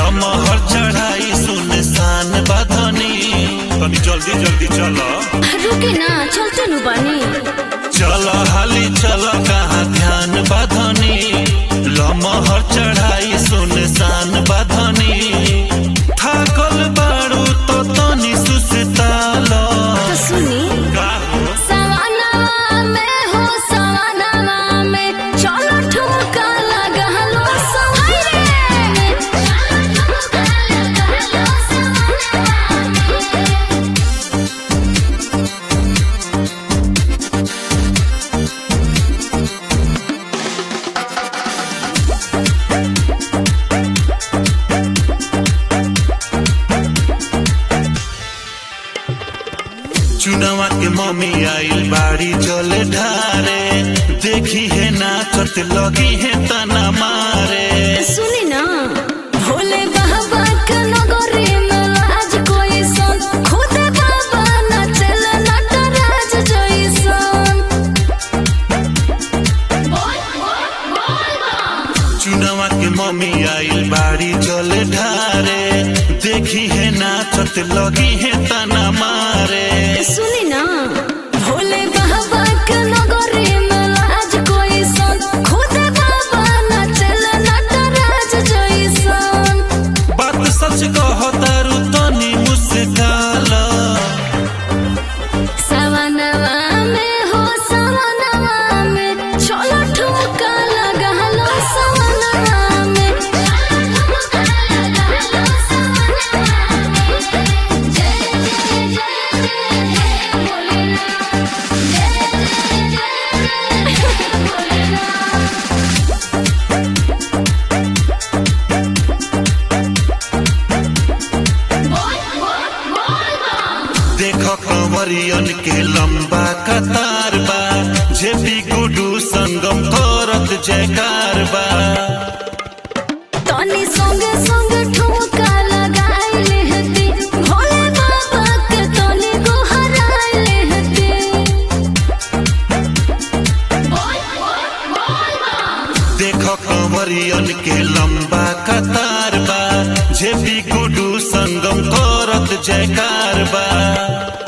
लमहर चढ़ाई सुनसान बधनी तनी जल्दी जल्दी चल रुके ना चलते नु बानी चल हाली चल कहाँ ध्यान बधनी लमहर चढ़ाई सुनसान बधनी थाकल बारू तो तनी सुस्ताल तो सुनी का हो सवाना में हो सवाना में चलो ठुमका लगा लो सवारे में चलो ठुमका लगा लो सवारे में चुनावा के मम्मी आइल बाड़ी जल ढारे देखी है नाचत लगी है तना मारे सुनी ना भोले बाबा के नगरी में आज कोई सन खुद बाबा नचल नटराज जैसन चुनावा के मम्मी आइल बाड़ी जल ढारे देखी है नाचत लगी है तना मारे सुनी ना भोले बाबा के नगरी में आज कोई सन खुद बाबा नचल नटराज जैसन बात सच कहो तारू तनी मुस्काल सवनवा में हो सवनवा में चलो ठुमका लगा लो सवनवा में चलो ठुमका लगा लो सवनवा में जय जय जय जय भोलेनाथ जय जय जय जय भोलेनाथ देखो कंवरियन के लंबा कतार बा जेपी गुडू संगम करत जयकार बा तनी संगे संगे ठुमका लगाइले हती भोले बाबा के तनी गोहराइले हती देखो कंवरियन के लंबा कतार बा जेपी गुडू संगम करत जयकार बा